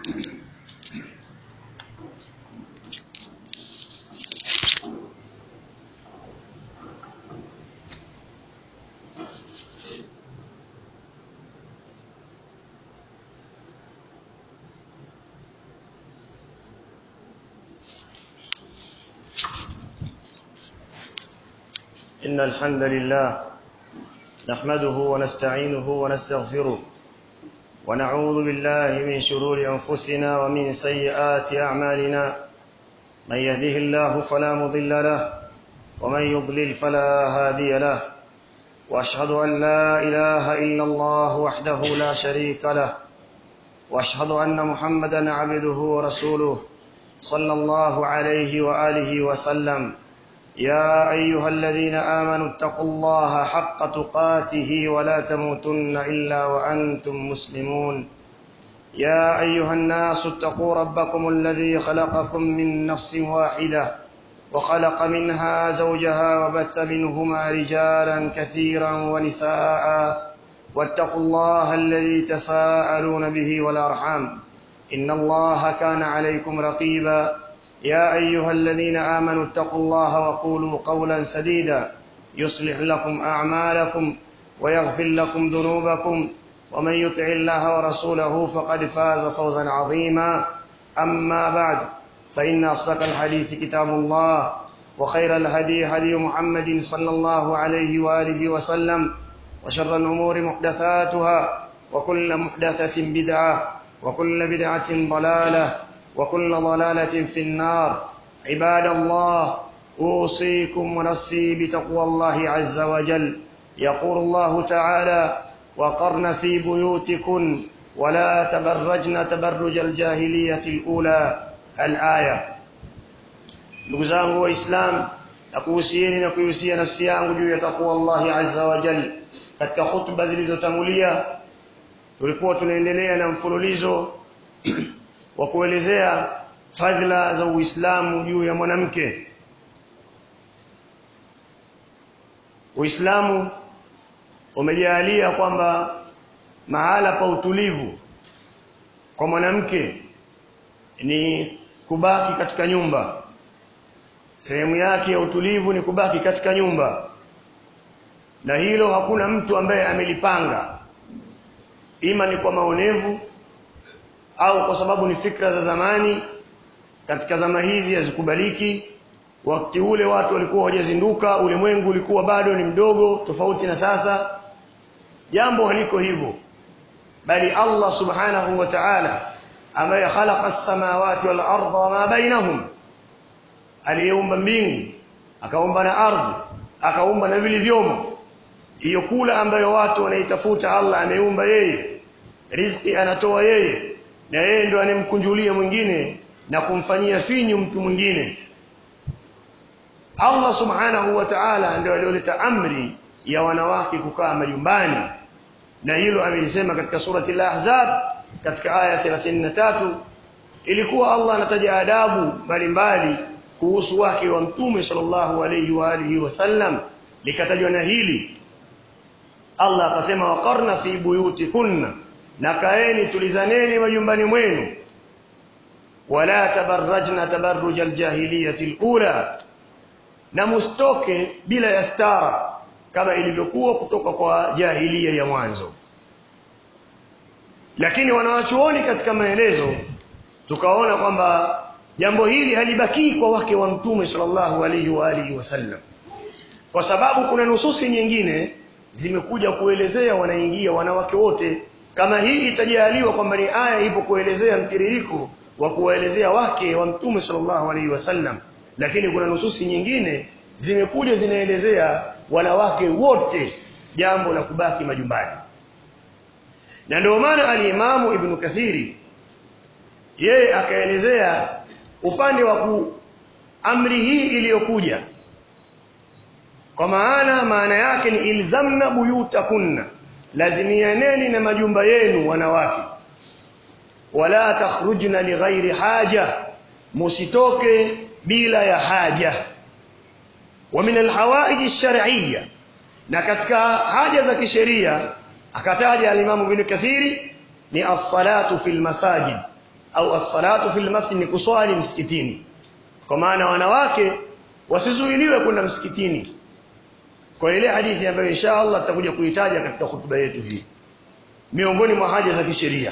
إن الحمد لله نحمده ونستعينه ونستغفره ونعوذ بالله من شرور أنفسنا ومن سيئات أعمالنا من يهده الله فلا مضل له ومن يضلل فلا هادي له وأشهد أن لا إله إلا الله وحده لا شريك له وأشهد أن محمدا عبده ورسوله صلى الله عليه وآله وسلم يا أيها الذين آمنوا اتقوا الله حق تقاته ولا تموتن إلا وأنتم مسلمون يا أيها الناس اتقوا ربكم الذي خلقكم من نفس واحدة وخلق منها زوجها وبث منهما رجالا كثيرا ونساء واتقوا الله الذي تساءلون به والأرحام إن الله كان عليكم رقيبا يا أيها الذين آمنوا اتقوا الله وقولوا قولا سديدا يصلح لكم أعمالكم ويغفر لكم ذنوبكم ومن يطع الله ورسوله فقد فاز فوزا عظيما أما بعد فإن أصدق الحديث كتاب الله وخير الهدي هدي محمد صلى الله عليه وآله وسلم وشر الأمور محدثاتها وكل محدثة بدعة وكل بدعة ضلالة وكل ضلالة في النار عباد الله أوصيكم ونفسي بتقوى الله عز وجل يقول الله تعالى وقرن في بيوتكن ولا تبرجن تبرج الجاهلية الأولى الآية ndugu zangu waislam nakuhusieni na kuihusia nafsi yangu juu ya takwa allahi azza wa jal katika hutuba zilizotangulia tulikuwa tunaendelea na mfululizo wa kuelezea fadhila za Uislamu juu ya mwanamke. Uislamu umejalia kwamba mahala pa utulivu kwa mwanamke ni kubaki katika nyumba. Sehemu yake ya utulivu ni kubaki katika nyumba, na hilo hakuna mtu ambaye amelipanga, ima ni kwa maonevu au kwa sababu ni fikra za zamani katika zama hizi hazikubaliki wakati ule watu walikuwa hawajazinduka ulimwengu ulikuwa bado ni mdogo tofauti na sasa jambo haliko hivyo bali Allah subhanahu wa ta'ala ambaye khalaqa as-samawati wal arda wama bainahum aliyeumba mbingu akaumba na ardhi akaumba na vilivyomo hiyo kula ambayo watu wanaitafuta Allah ameumba yeye riziki anatoa yeye na yeye ndo anemkunjulia mwingine na kumfanyia finyu mtu mwingine Allah subhanahu wa ta'ala ndio alioleta amri ya wanawake kukaa majumbani na hilo amelisema katika surati al-ahzab katika aya 33 ilikuwa Allah anataja adabu mbalimbali kuhusu wake wa mtume sallallahu alayhi wa alihi wasallam likatajwa na hili Allah akasema waqarna fi buyutikunna na kaeni tulizaneni majumbani mwenu wala tabarrajna tabarruj aljahiliyati alula na mustoke bila ya stara kama ilivyokuwa kutoka kwa jahilia ya mwanzo lakini wanawachuoni katika maelezo tukaona kwamba jambo hili halibakii kwa wake wa mtume sallallahu alaihi wa alihi wasallam kwa sababu kuna nususi nyingine zimekuja kuelezea wanaingia wanawake wote kama hii itajaliwa kwamba ni aya ipo kuelezea mtiririko wa kuwaelezea wake wa mtume sallallahu alaihi wasallam lakini kuna nususi nyingine zimekuja zinaelezea wanawake wote jambo la kubaki majumbani na ndio maana alimamu ibn kathiri yeye akaelezea upande wa ku amri hii iliyokuja kwa maana maana yake ni ilzamna buyutakunna lazimianeni na majumba yenu wanawake wala takhrujna lighairi haja musitoke bila ya haja wa min alhawaij alshar'iyya na katika haja za kisheria akataja alimamu ibn kathiri ni as-salatu fil masajid au as-salatu fil masjid ni kuswali msikitini kwa maana wanawake wasizuiliwe kwenda msikitini kwa ile hadithi ambayo insha Allah tutakuja kuitaja katika hutuba yetu hii miongoni mwa haja za kisheria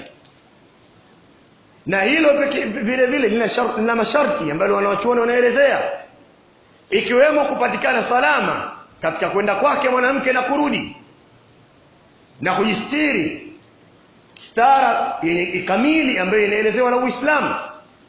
na hilo vile vile lina sharti lina masharti ambayo wanawachuoni wanaelezea ikiwemo kupatikana salama katika kwenda kwake mwanamke na kurudi na kujistiri stara yenye kamili ambayo inaelezewa na Uislamu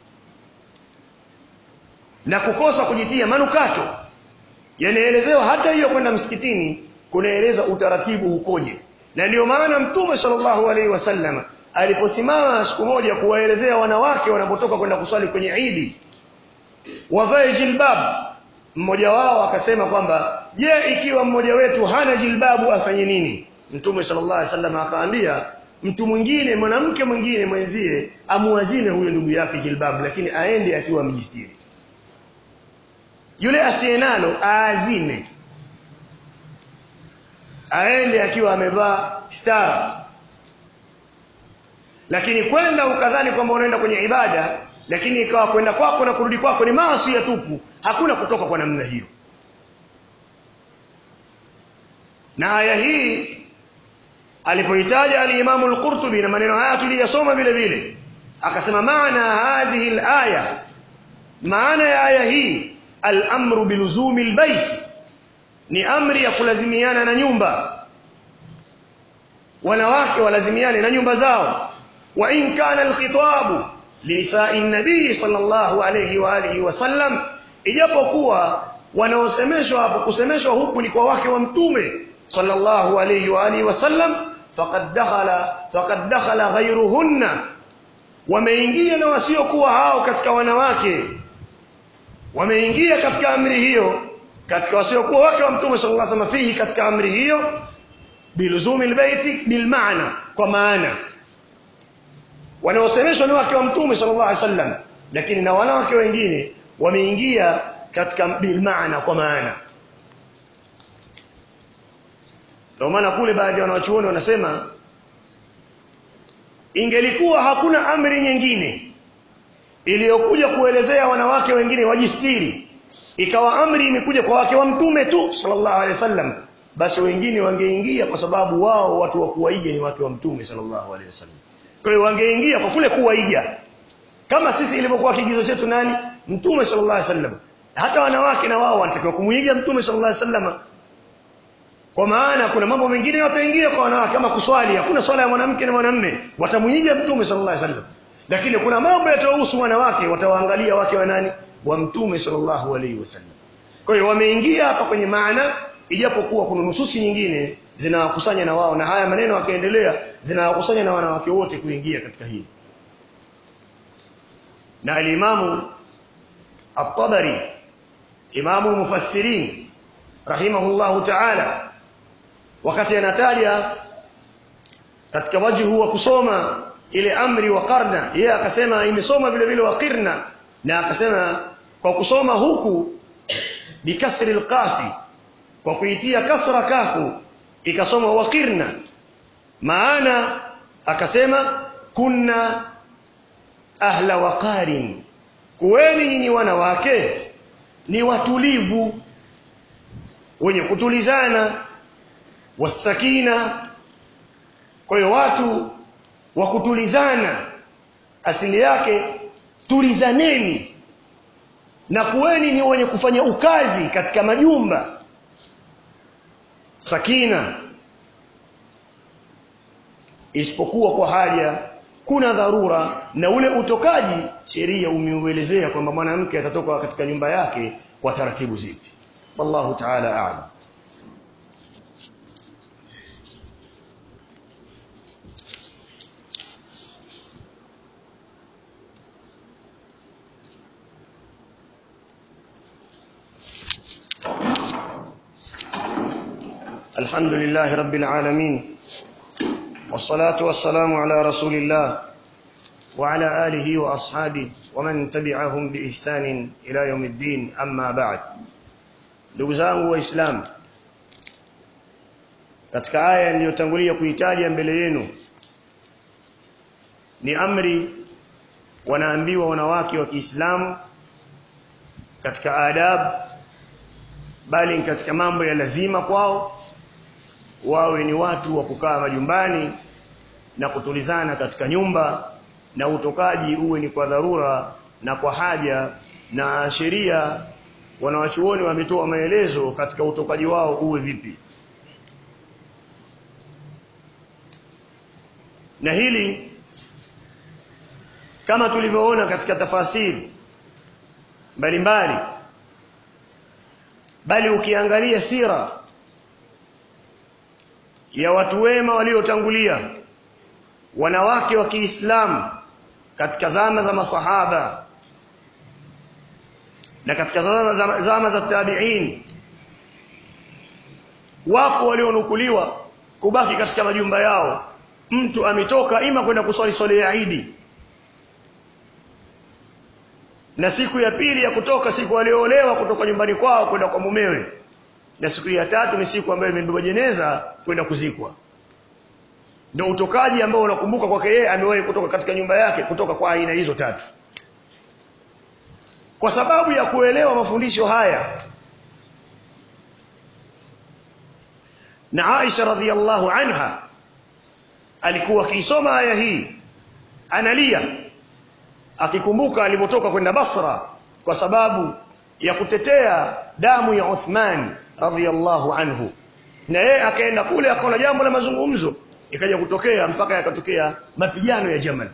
na kukosa kujitia manukato yanaelezewa hata hiyo kwenda msikitini kunaelezwa utaratibu ukoje na ndio maana mtume sallallahu alaihi wasallam aliposimama siku moja kuwaelezea wanawake wanapotoka kwenda kuswali kwenye Idi wavae jilbab mmoja wao akasema kwamba je ikiwa mmoja wetu hana jilbabu afanye nini mtume sallallahu alaihi wasallam akaambia mtu mwingine mwanamke mwingine mwenzie amuazime huyo ndugu yake jilbabu lakini aende akiwa amejistiri yule asiyenalo aazime aende akiwa amevaa stara lakini kwenda ukadhani kwamba unaenda kwenye ibada lakini ikawa kwenda kwako na kurudi kwako ni maasi ya tupu hakuna kutoka kwa namna hiyo na aya hii alipoitaja al-Imam al-Qurtubi na maneno haya tuliyasoma vile vile akasema maana hadhihi al-aya maana ya aya hii al-amru biluzumi al-bait ni amri ya kulazimiana na nyumba wanawake walazimiane na nyumba zao wa in kana al-khitabu linisa'i an-nabii sallallahu alayhi wa alihi wasallam ijapokuwa wanaosemeshwa hapo kusemeshwa huku ni kwa wake wa mtume sallallahu alayhi wa alihi wasallam faqad dakhala faqad dakhala ghayruhunna wameingia na wasiokuwa hao katika wanawake wameingia katika amri hiyo katika wasiokuwa wake wa mtume sallallahu alayhi wasallam fihi katika amri hiyo biluzumi albayti bilmaana kwa maana wanaosemeshwa ni wake wa mtume sallallahu alaihi wasallam lakini na wanawake wengine wameingia katika bilmaana kwa maana ndio maana kule baadhi ya wanachuoni wanasema ingelikuwa hakuna amri nyingine iliyokuja kuelezea wanawake wengine wajistiri ikawa amri imekuja kwa wake wa mtume tu sallallahu alaihi wasallam basi wengine wangeingia kwa sababu wao watu wa kuwaiga ni wake wa mtume sallallahu alaihi wasallam kwa hiyo wangeingia kwa kule kuwaiga kama sisi ilivyokuwa kigizo chetu nani mtume sallallahu alaihi wasallam hata wanawake na wao wanatakiwa kumuiga mtume sallallahu alaihi wasallam kwa maana kuna mambo mengine wataingia kwa wanawake kama kuswali hakuna swala ya mwanamke na mwanamume watamuiga mtume sallallahu alaihi wasallam lakini kuna mambo yatahusu wanawake watawaangalia wake wa nani wa mtume sallallahu alaihi wasallam kwa hiyo wameingia hapa kwenye maana ijapokuwa kuna nususi nyingine zinawakusanya na wao na haya maneno yakaendelea zinawakusanya na wanawake wote kuingia katika hili na alimamu at-Tabari imamu mufassirin rahimahullahu ta'ala wakati anataja katika wajhu wa kusoma ile amri wa karna yeye akasema imesoma vile vile waqirna na akasema kwa kusoma huku bikasri alqafi kwa kuitia kasra kafu ikasoma waqirna maana akasema kunna ahla waqarin kuweni nyinyi wanawake ni watulivu wenye kutulizana wasakina kwa hiyo watu wa kutulizana asili yake tulizaneni na kuweni ni wenye kufanya ukazi katika majumba sakina isipokuwa kwa haja kuna dharura na ule utokaji sheria umeuelezea kwamba mwanamke atatoka katika nyumba yake kwa taratibu zipi wallahu ta'ala a'lam الحمد لله رب العالمين والصلاة والسلام على رسول الله وعلى آله وأصحابه ومن تبعهم بإحسان إلى يوم الدين أما بعد ndugu zangu waislamu katika aya niliyotangulia kuitaja mbele yenu ni amri wanaambiwa wanawake wa Kiislamu katika adab bali katika mambo ya lazima kwao wawe ni watu wa kukaa majumbani na kutulizana katika nyumba na utokaji uwe ni kwa dharura na kwa haja na sheria wanawachuoni wametoa maelezo katika utokaji wao uwe vipi na hili kama tulivyoona katika tafasiri mbalimbali bali ukiangalia sira ya watu wema waliotangulia wanawake wa Kiislamu katika zama za masahaba na katika zama za, zama za tabi'in wapo walionukuliwa kubaki katika majumba yao mtu ametoka ima kwenda kuswali swala ya Idi na siku ya pili ya kutoka siku aliyoolewa kutoka nyumbani kwao kwenda kwa mumewe na siku ya tatu ni siku ambayo imebeba jeneza kwenda kuzikwa ndio utokaji ambao unakumbuka kwake yeye amewahi kutoka katika nyumba yake kutoka kwa aina hizo tatu kwa sababu ya kuelewa mafundisho haya na Aisha radhiallahu anha alikuwa akiisoma aya hii analia akikumbuka alivyotoka kwenda Basra kwa sababu ya kutetea damu ya Uthman radhiallahu anhu na yeye akaenda kule akaona jambo la mazungumzo ikaja kutokea mpaka yakatokea mapigano ya Jamal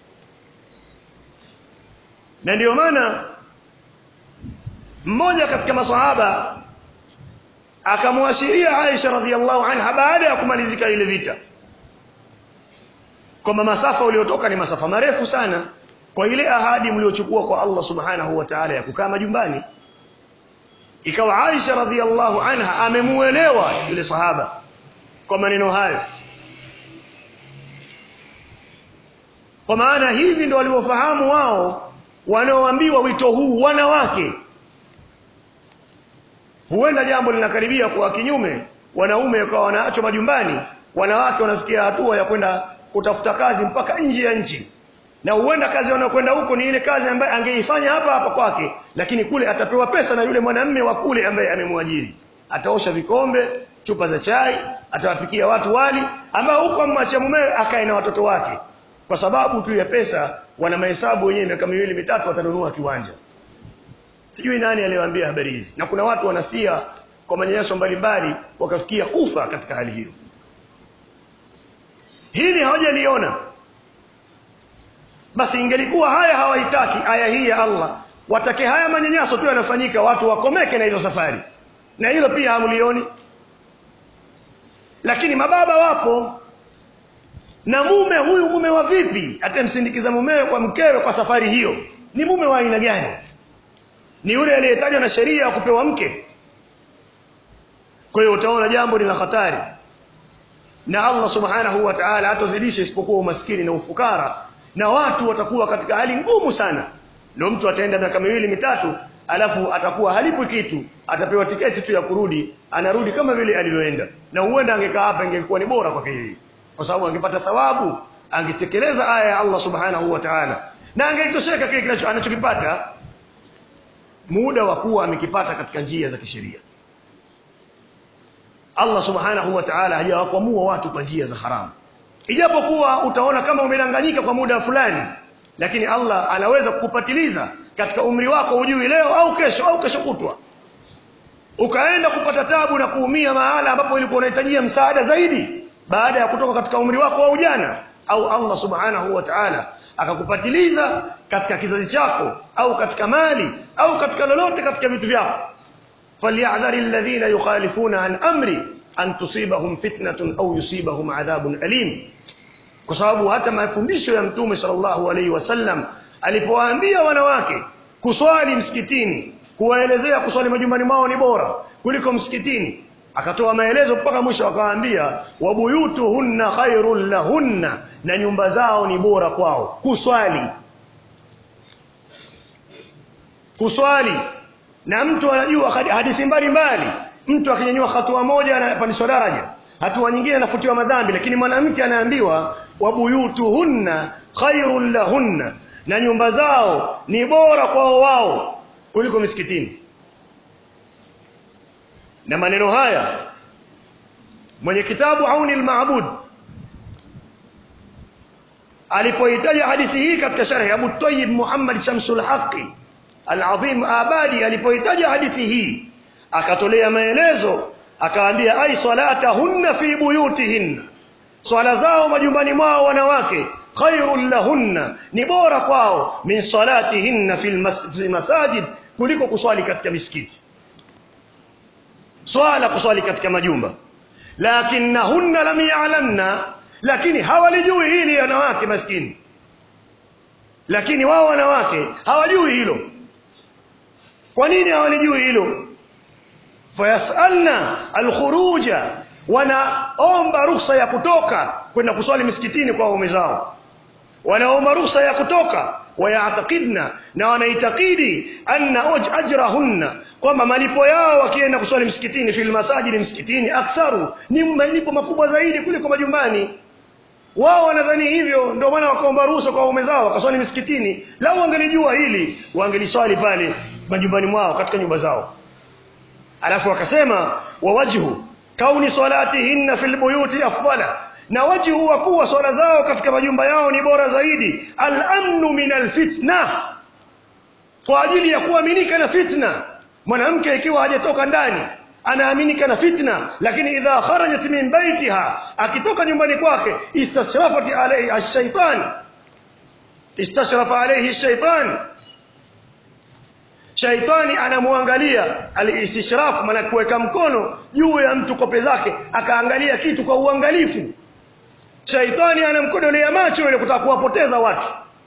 na ndiyo maana mmoja katika maswahaba akamwashiria Aisha radhiallahu anha baada ya kumalizika ile vita kwamba masafa uliotoka ni masafa marefu sana kwa ile ahadi mliochukua kwa Allah subhanahu wa ta'ala ya kukaa majumbani ikawa Aisha radhiallahu anha amemuelewa yule sahaba kwa maneno hayo kwa maana hivi ndio waliofahamu wao wanaoambiwa wito huu wanawake huenda jambo linakaribia kwa kinyume wanaume wakawa wanaachwa majumbani wanawake wanafikia hatua ya kwenda kutafuta kazi mpaka nje ya nchi na huenda kazi wanayokwenda huko ni ile kazi ambayo angeifanya hapa hapa kwake lakini kule atapewa pesa na yule mwanamme wa kule ambaye amemwajiri ataosha vikombe chupa za chai atawapikia watu wali ambao huko amwacha mumewe akae na watoto wake kwa sababu tu ya pesa wana mahesabu wenyewe miaka miwili mitatu watanunua kiwanja sijui nani aliyewaambia habari hizi na kuna watu wanafia kwa manyanyaso mbalimbali wakafikia kufa katika hali hiyo hili hawajaliona basi ingelikuwa haya hawahitaki aya hii ya Allah watake haya manyanyaso tu yanafanyika watu wakomeke na hizo safari na hilo pia hamlioni lakini mababa wapo na mume huyu mume wa vipi atamsindikiza mumewe kwa mkewe kwa safari hiyo ni mume wa aina gani ni yule aliyetajwa na sheria ya kupewa mke kwa hiyo utaona jambo ni la hatari na Allah subhanahu wa ta'ala hatozidisha isipokuwa umaskini na ufukara na watu watakuwa katika hali ngumu sana ndio mtu ataenda miaka miwili mitatu alafu atakuwa halipwi kitu atapewa tiketi tu ya kurudi anarudi kama vile alivyoenda na huenda angekaa hapa ingekuwa ni bora kwake yeye kwa sababu angepata thawabu angetekeleza aya ya Allah subhanahu wa ta'ala na angetosheka kile kinacho anachokipata muda wa kuwa amekipata katika njia za kisheria Allah subhanahu wa ta'ala hajawakwamua watu kwa njia za haramu ijapokuwa utaona kama umedanganyika kwa muda fulani lakini Allah anaweza kukupatiliza katika umri wako ujui leo au kesho au kesho kutwa ukaenda kupata tabu na kuumia mahala ambapo ilikuwa unahitajia msaada zaidi baada ya kutoka katika umri wako wa ujana au Allah subhanahu wa ta'ala akakupatiliza katika kizazi chako au katika mali au katika lolote katika vitu vyako falyahdhari alladhina yukhalifuna an amri an tusibahum fitnatun au yusibahum adhabun alim kwa sababu hata mafundisho ya mtume sallallahu alaihi wasallam alipowaambia wanawake kuswali msikitini kuwaelezea kuswali majumbani mwao ni bora kuliko msikitini akatoa maelezo mpaka mwisho akawaambia wabuyutuhunna khairul lahunna na nyumba zao ni bora kwao kuswali kuswali na mtu anajua hadithi mbalimbali mtu akinyanyua hatua moja anapandishwa daraja hatua nyingine anafutiwa madhambi lakini mwanamke anaambiwa wabuyutuhunna khairul lahunna na nyumba zao ni bora kwao wao kuliko misikitini na maneno haya mwenye kitabu Auni al-Ma'bud alipoitaja hadithi hii katika sharhi Abu Tayyib Muhammad Shamsul Haqi Al-Azim Abadi alipoitaja hadithi hii akatolea maelezo akaambia ai salatahunna fi buyutihinna swala zao majumbani mwao wanawake khairul lahunna ni bora kwao min salatihinna fil mas fil masajid kuliko kuswali katika misikiti swala kuswali katika majumba lakinnahunna lam ya'lamna lakini hawalijui hili wanawake maskini lakini wao wanawake hawajui hilo kwa nini hawalijui hilo fayasalna alkhuruja wanaomba ruhusa ya kutoka kwenda kuswali misikitini kwa waume zao wanaomba ruhusa ya kutoka wayatakidna na wanaitakidi anna ajrahunna kwamba malipo yao wakienda kuswali msikitini fil masajidi msikitini aktharu ni malipo makubwa zaidi kuliko majumbani wao wanadhani hivyo ndio maana wakaomba ruhusa kwa waume zao wakaswali misikitini lau wangelijua hili wangeliswali pale majumbani mwao katika nyumba zao alafu wakasema wa wajhu kauni salatihinna fil buyuti afdala na wajhu wa kuwa swala zao katika majumba yao ni bora zaidi al-amnu min al-fitna kwa ajili ya kuaminika na fitna mwanamke ikiwa hajatoka ndani anaaminika na fitna lakini idha kharajat min baitiha akitoka nyumbani kwake istashrafat alayhi ash-shaytan istashrafa alayhi ash-shaytan shaitani anamwangalia alistishraf maana kuweka mkono juu ya mtu kope zake akaangalia kitu kwa uangalifu shaitani anamkodolea macho ile kutaka kuwapoteza watu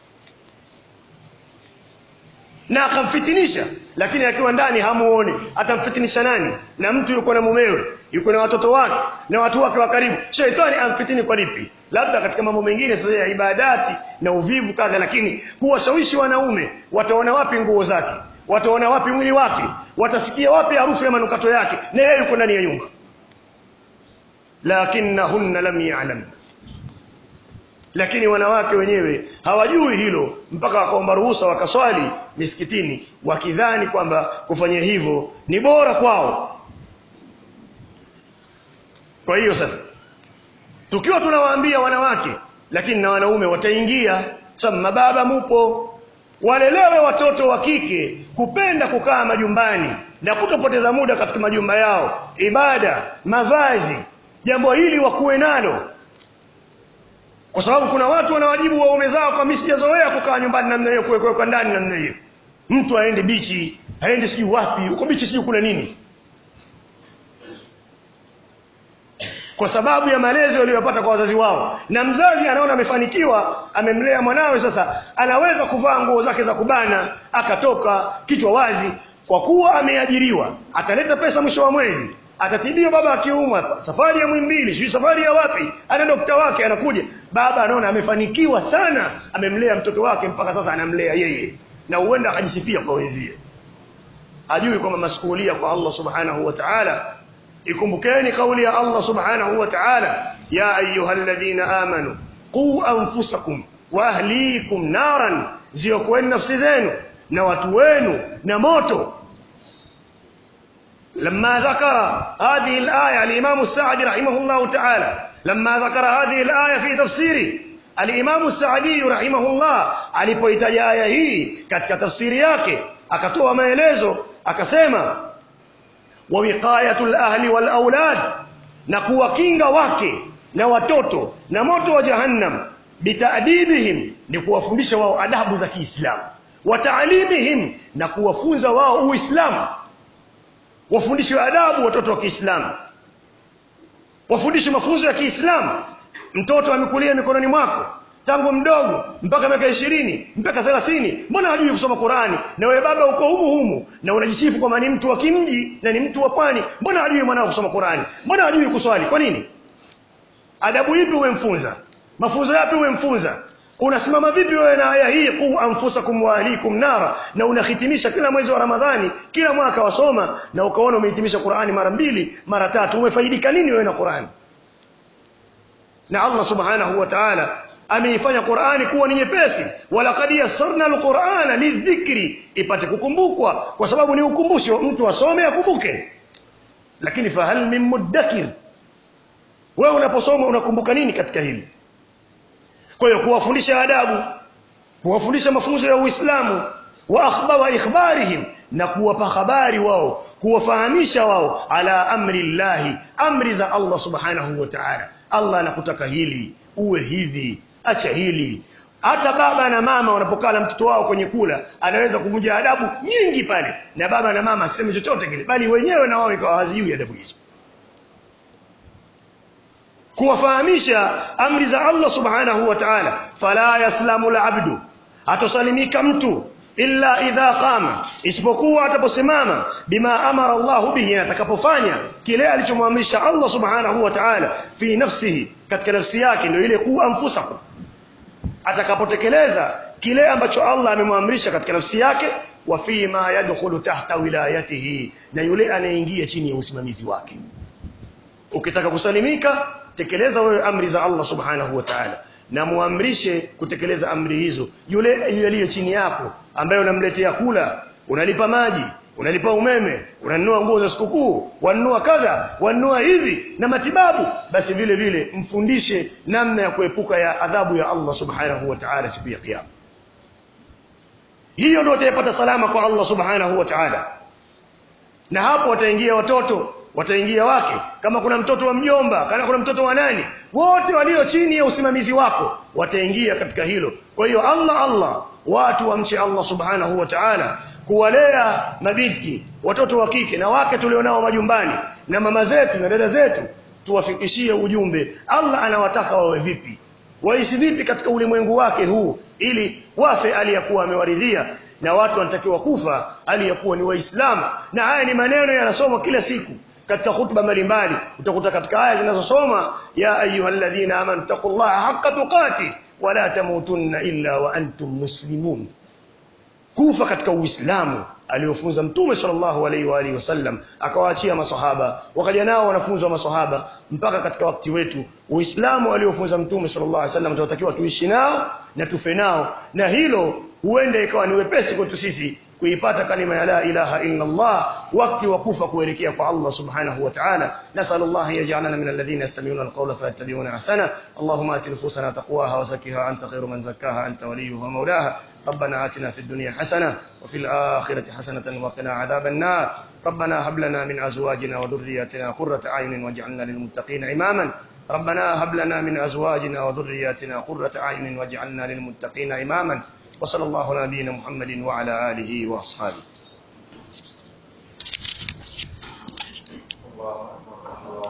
na akamfitinisha lakini akiwa ndani hamuoni atamfitinisha nani na mtu yuko na mumewe yuko na watoto wake na watu wake wa karibu shaitani amfitini kwa lipi labda katika mambo mengine sasa ya ibadati na uvivu kadha lakini kuwashawishi wanaume wataona wapi nguo zake wataona wapi mwili wake watasikia wapi harufu ya manukato yake na yeye yuko ndani ya nyumba lakinnahunna lam ya'lam lakini wanawake wenyewe hawajui hilo mpaka wakaomba ruhusa wakaswali misikitini wakidhani kwamba kufanya hivyo ni bora kwao kwa hiyo sasa tukiwa tunawaambia wanawake lakini na wanaume wataingia sababu mababa mupo walelewe watoto wa kike kupenda kukaa majumbani na kutopoteza muda katika majumba yao ibada mavazi jambo hili wakuwe nalo kwa sababu kuna watu wanawajibu waume zao kwa mimi sijazoea kukaa nyumbani namna hiyo kuwekwa ndani namna hiyo mtu aende bichi aende sijui wapi huko bichi sijui kuna nini kwa sababu ya malezi waliyopata kwa wazazi wao na mzazi anaona amefanikiwa amemlea mwanawe sasa anaweza kuvaa nguo zake za kubana akatoka kichwa wazi kwa kuwa ameajiriwa ataleta pesa mwisho wa mwezi atatibiwa baba akiumwa safari ya mwimbili sijui safari ya wapi ana dokta wake anakuja baba anaona amefanikiwa sana amemlea mtoto wake mpaka sasa anamlea yeye na huenda akajisifia kwa wenzie hajui kwamba masuhulia kwa Allah subhanahu wa ta'ala ikumbukeni kauli ya Allah subhanahu wa ta'ala ya ayyuhalladhina amanu qu anfusakum wa ahlikum naran ziokoeni nafsi zenu na watu wenu na moto لما ذكر هذه الآية الإمام السعدي رحمه الله تعالى لما ذكر هذه الآية في تفسيره الإمام السعدي رحمه الله alipoitaja aya hii katika tafsiri yake akatoa maelezo akasema wa wiqayatul ahli wal aulad na kuwakinga wake na watoto na moto wa jahannam bitadibihim ni kuwafundisha wao adabu za Kiislamu wa taalimihim na kuwafunza wao Uislamu wafundishwe adabu watoto wa Kiislamu wafundishwe mafunzo ya Kiislamu mtoto amekulia mikononi mwako tangu mdogo mpaka miaka ishirini mpaka thelathini mbona hajui kusoma Qurani na wewe baba uko humu humu na unajisifu kwamba ni mtu wa kimji na ni mtu wa pwani mbona hajui mwanao kusoma Qurani mbona hajui kuswali kwa nini adabu ipi umemfunza mafunzo yapi umemfunza unasimama vipi wewe na aya hii qu anfusakum wa ahlikum nara na unahitimisha kila mwezi wa Ramadhani kila mwaka wasoma na ukaona umehitimisha Qur'ani mara mbili mara tatu umefaidika nini wewe na Qur'ani na Allah subhanahu wa ta'ala ameifanya Qur'ani kuwa ni nyepesi walaqad yassarna alqur'ana lidhikri ipate kukumbukwa kwa sababu ni ukumbusho mtu asome akumbuke lakini fahal min mudakkir wewe unaposoma unakumbuka nini katika hili kwa hiyo kuwafundisha adabu kuwafundisha mafunzo ya Uislamu wa akhba wa ikhbarihim na kuwapa habari wao kuwafahamisha wao ala amri llahi amri za Allah subhanahu wa ta'ala Allah anakutaka hili uwe hivi acha hili hata baba na mama wanapokaa na mtoto wao kwenye kula anaweza kuvunja adabu nyingi pale na baba na mama aseme chochote kile bali wenyewe na wao ikawa hazijui adabu hizo kuwafahamisha amri za Allah subhanahu wa ta'ala fala yaslamu al-abdu hatosalimika mtu illa idha qama isipokuwa ataposimama bima amara Allah bihi atakapofanya kile alichomwamrisha Allah subhanahu wa ta'ala fi nafsihi katika nafsi yake ndio ile ku anfusakum atakapotekeleza kile ambacho Allah amemwamrisha katika nafsi yake wa fi ma yadkhulu tahta wilayatihi na yule anayeingia chini ya usimamizi wake ukitaka kusalimika tekeleza wewe amri za Allah subhanahu wa ta'ala na muamrishe kutekeleza amri hizo yule yaliyo chini yako ambaye unamletea kula unalipa maji unalipa umeme unanunua nguo za sikukuu wanunua kadha wanunua hivi na matibabu basi vile vile mfundishe namna ya kuepuka ya adhabu ya Allah subhanahu wa ta'ala siku ya kiyama hiyo ndio utayapata salama kwa Allah subhanahu wa ta'ala na hapo wataingia watoto wataingia wake kama kuna mtoto wa mjomba kama kuna mtoto wa nani wote walio chini ya usimamizi wako wataingia katika hilo kwa hiyo Allah Allah watu wamche Allah subhanahu wa ta'ala kuwalea mabinti watoto wa kike na wake tulionao majumbani na mama zetu na dada zetu tuwafikishie ujumbe Allah anawataka wawe vipi waishi vipi katika ulimwengu wake huu ili wafe aliyakuwa amewaridhia na watu wanatakiwa kufa aliyakuwa ni waislamu na haya ni maneno yanasomwa kila siku katika hutuba mbalimbali utakuta katika aya zinazosoma ya ayyuhalladhina amanu taqullaha haqqa tuqati wala tamutunna illa wa antum muslimun kufa katika uislamu aliofunza mtume sallallahu alaihi wa alihi wasallam akawaachia masahaba wakaja nao wanafunzi wa masahaba mpaka katika wakati wetu uislamu aliofunza mtume sallallahu alaihi wasallam tunatakiwa tuishi nao na tufe nao na hilo huenda ikawa ni wepesi kwetu sisi kuipata kalima ya la ilaha illa Allah wakati wa kufa kuelekea kwa Allah subhanahu wa ta'ala nasallallahu yaj'alana min alladhina yastami'una alqawla fayattabi'una ahsana Allahumma ati nufusana taqwaha wa zakkiha anta khayru man zakkaha anta waliyuha mawlaha ربنا آتنا في الدنيا حسنة وفي الآخرة حسنة وقنا عذاب النار ربنا هب لنا من أزواجنا وذرياتنا قرة أعين واجعلنا للمتقين إماما ربنا هب لنا من أزواجنا وذرياتنا قرة أعين واجعلنا للمتقين إماما وصلى الله على نبينا محمد وعلى آله وأصحابه